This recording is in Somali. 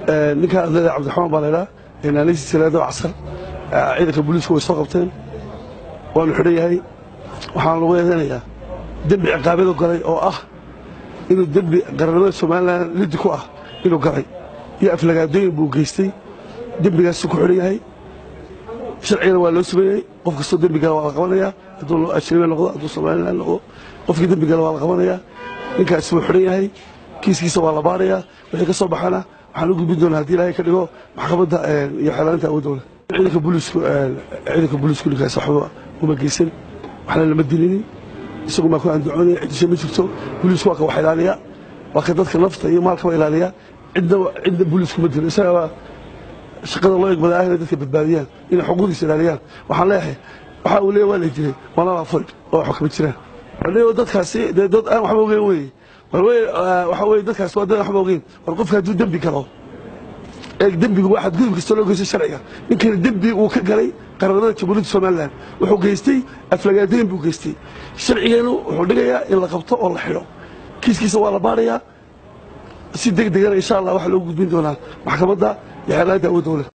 ninkaa adlada cabdiraxmaan baa laydhaa naanaysi salaado casar ciidanka booliisku way soo qabteen waanu xidhan yahay waxaan lagu eedeynayaa dembi ciqaabyadu galay oo ah inuu dembi qarannimada somalilan liddi ku ah inuu galay iyo aflagaadooyin buu geystay dembigaasuu ku xidhan yahay sharcigana waa loo sameeyey qof kastoo dembi gala waa la qabanayaa hadduu ajnabi noqdo hadduu somalilan noqdo qofkii dembi gala waa la qabanayaa ninkaasi wuu xidhan yahay kiiskiisa waa la baarayaa wixii ka soo baxana waxaan u gudbin doonaa haddii ilaahay ka dhigo maxkamadda iyo xeelaanta awoodowle ciidanka booliisku ciidanka booliisku ninkaas waxba uma geysan waxna lama dilinin isagu maa ku andacoonaya ciddisha ma jirto booliisku waa ka wax ilaaliya waa ka dadka nafta iyo maalkaba ilaaliya cidna cidna booliisku ma dilo isaga shaqada loo egmadaa ah inay dadka badbaadiyaan inay xuquuqdiisa ilaaliyaan waxaan leeyahay waxa uu leeyahay waa la dilay waana la furay oo wax kama jiraan waliba dadkaasi dee dad aan waxba ogeyn weeye waxa weye dadkaas waa dad waxba ogeyn war qofka hadduu dembi galo ee dembigu waa xadgudub kasta loo geystay sharciga ninkana dembi uu ka galay qarannimada jamhuuriyadda somalilan wuxuu geystay aflagaadooyin buu geystay sharcigeenu wuxuu dhigayaa in la qabto oo la xidho kiiskiisa waa la baarayaa si deg degana insha allah waxaa loogu gudbin doonaa maxkamadda iyo xeelaanta awoodowle